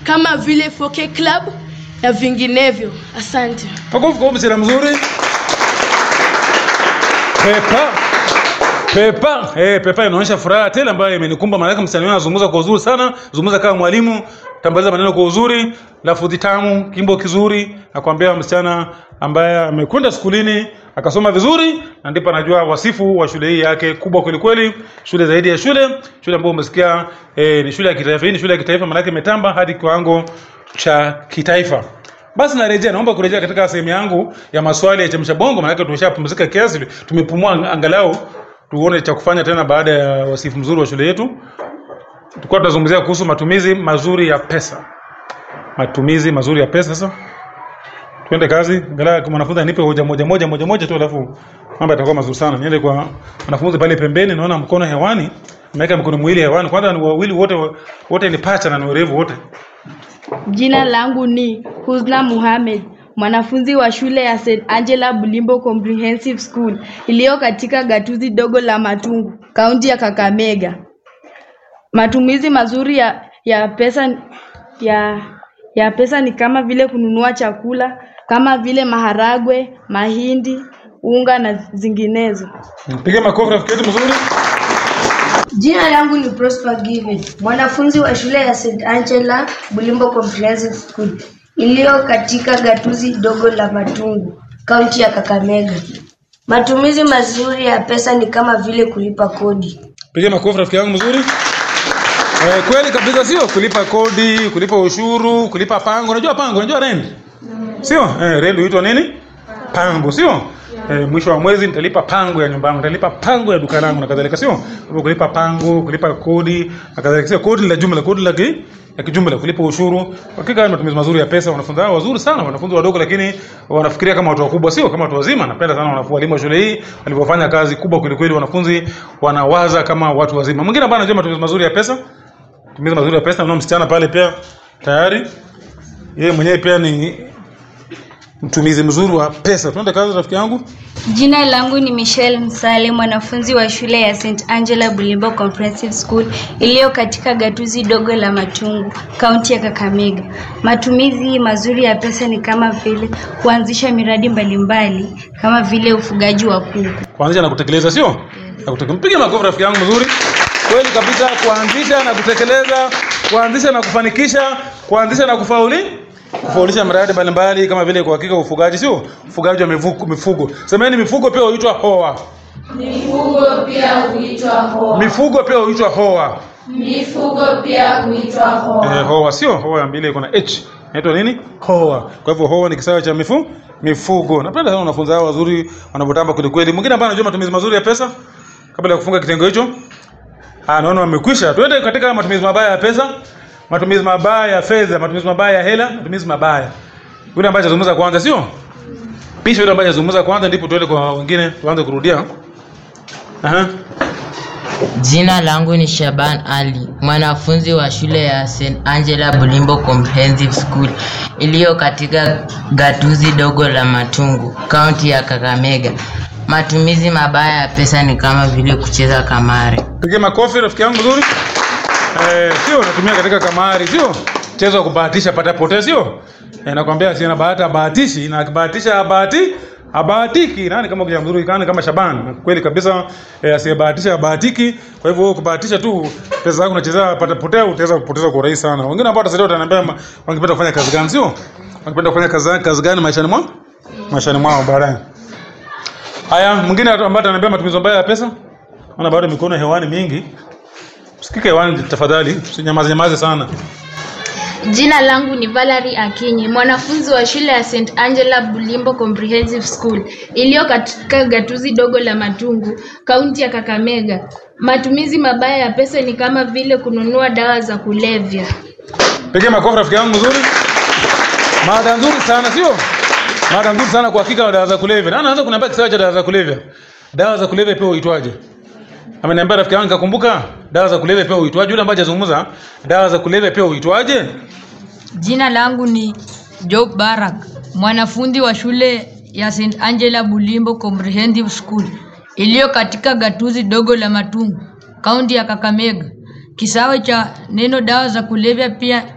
kama vile 4K Club na vinginevyo. Asante. Makofi kwa msichana mzuri. Pepa. Pepa. Eh, Pepa inaonyesha furaha tele ambayo imenikumba maana yake msichana huyo anazungumza kwa uzuri sana, zungumza kama mwalimu, tambaliza maneno kwa uzuri, lafudhi tamu, kimbo kizuri, nakwambia msichana ambaye amekwenda skulini akasoma vizuri na ndipo anajua wasifu wa shule hii yake kubwa kweli kweli, shule zaidi ya shule, shule ambayo umesikia eh, ni shule ya kitaifa. Hii ni shule ya kitaifa maana yake imetamba hadi kiwango cha kitaifa. Basi narejea, naomba kurejea katika sehemu yangu ya maswali ya chemsha bongo, maanake tumeshapumzika kiasi, tumepumua ang- angalau tuone cha kufanya tena baada ya wasifu mzuri wa shule yetu. Tulikuwa tunazungumzia kuhusu matumizi mazuri ya pesa, matumizi mazuri ya pesa. Sasa twende kazi, angalau kama mwanafunzi anipe hoja moja moja moja moja tu, alafu mambo yatakuwa mazuri sana. Niende kwa wanafunzi pale pembeni, naona mkono hewani, ameweka mkono mwili hewani. Kwanza ni wawili wote, wote ni pacha na ni werevu wote. Jina langu ni Husna Muhammad, mwanafunzi wa shule ya St. Angela Bulimbo Comprehensive School iliyo katika gatuzi dogo la Matungu, kaunti ya Kakamega. Matumizi mazuri ya, ya pesa ya, ya pesa ni kama vile kununua chakula kama vile maharagwe, mahindi, unga na zinginezo. Piga makofi rafiki yetu mzuri. Jina langu ni Prosper Given, mwanafunzi wa shule ya St. Angela Bulimbo Comprehensive School iliyo katika gatuzi dogo la Matungu, kaunti ya Kakamega. Matumizi mazuri ya pesa ni kama vile kulipa kodi. Piga makofi rafiki yangu mzuri. Eh, kweli kabisa sio kulipa kodi, kulipa ushuru, kulipa pango. Unajua pango, unajua rent? Sio? Eh, rent huitwa nini? Pango, sio? Eh, mwisho wa mwezi nitalipa pango ya nyumba yangu, nitalipa pango ya duka langu na kadhalika, sio? Kwa hivyo kulipa pango, kulipa kodi na kadhalika, sio kodi la jumla, kodi la ki ya kijumla, kulipa ushuru. Hakika haya ni matumizi mazuri ya pesa. Wanafunzi hao wazuri sana, wanafunzi wadogo, lakini wanafikiria kama watu wakubwa, sio kama watu wazima. Napenda sana wanafunzi walimu wa shule hii walivyofanya kazi kubwa kweli kweli. Wanafunzi wanawaza kama watu wazima. Mwingine ambaye anajua matumizi mazuri ya pesa, matumizi mazuri ya pesa, na msichana pale pia tayari yeye mwenyewe pia ni mtumizi mzuri wa pesa. Tuende kazi rafiki yangu. Jina langu ni Michelle Msale, mwanafunzi wa shule ya St. Angela Bulimbo Comprehensive School iliyo katika gatuzi dogo la Matungu, kaunti ya Kakamega. Matumizi mazuri ya pesa ni kama vile kuanzisha miradi mbalimbali kama vile ufugaji wa kuku. Kuanzisha na kutekeleza sio? Na kutekeleza. Mpige makofi rafiki yangu mzuri. Kweli kabisa kuanzisha na kutekeleza, kuanzisha na kufanikisha, kuanzisha na kufauli kufaulisha miradi mbalimbali kama vile kwa hakika ufugaji sio? Ufugaji wa mifugo, mifugo. Semeni mifugo pia huitwa hoa. Mifugo pia huitwa hoa. Mifugo pia huitwa hoa. Mifugo pia huitwa hoa. Eh, hoa sio? Hoa ya mbili iko na H. Inaitwa nini? Hoa. Kwa hivyo hoa ni kisawa cha mifu mifugo. Napenda sana wanafunzi hao wazuri wanavyotamba kweli kweli. Mwingine ambaye anajua matumizi mazuri ya pesa kabla ya kufunga kitengo hicho. Ah, naona wamekwisha. Twende katika matumizi mabaya ya pesa, matumizi mabaya ya fedha, matumizi mabaya ya hela, matumizi mabaya. Yule ambaye azungumza kwanza sio? Pisha yule ambaye azungumza kwanza ndipo tuende kwa wengine tuanze kurudia. Aha. Jina langu ni Shaban Ali, mwanafunzi wa shule ya St. Angela Bulimbo Comprehensive School iliyo katika gatuzi dogo la Matungu, kaunti ya Kakamega. Matumizi mabaya ya pesa ni kama vile kucheza kamari. Piga makofi rafiki yangu mzuri. Eh, sio natumia katika kamari, sio? Mchezo wa kubahatisha pata pote, sio? Eh, nakwambia si na bahati bahatishi na akibahatisha bahati habahatiki. Nani kama kijana mzuri kani kama Shaban. Na Kweli kabisa eh, asiyebahatisha habahatiki. Kwa hivyo wewe kubahatisha tu pesa zako unacheza pata potea utaweza kupoteza kwa urahisi sana. Wengine ambao watasaidia wataniambia ma- wangependa kufanya kazi gani, sio? Wangependa kufanya kazi kazi gani maishani mwao? Maishani mwao baadaye. Haya, mwingine ambaye ataniambia matumizi mabaya ya pesa? Naona bado mikono hewani mingi. Sikike hewani tafadhali, usinyamaze nyamaze sana. Jina langu ni Valerie Akinyi, mwanafunzi wa shule ya St. Angela Bulimbo Comprehensive School iliyo katika gatuzi dogo la Matungu, kaunti ya Kakamega. Matumizi mabaya ya pesa ni kama vile kununua dawa za kulevya. Pigia makofi rafiki yangu mzuri. Mada nzuri sana sio? Mada nzuri sana kwa hakika dawa za kulevya. Na anaanza kuniambia kisawa cha dawa za kulevya. Dawa za kulevya pia huitwaje? Ameniambia rafiki yangu nikakumbuka dawa za kulevya pia huitwaje? Yule ambaye hajazungumza dawa za kulevya pia huitwaje? Jina langu ni Job Barak, mwanafunzi wa shule ya St. Angela Bulimbo Comprehensive School iliyo katika gatuzi dogo la Matungu, kaunti ya Kakamega. Kisawe cha neno dawa za kulevya pia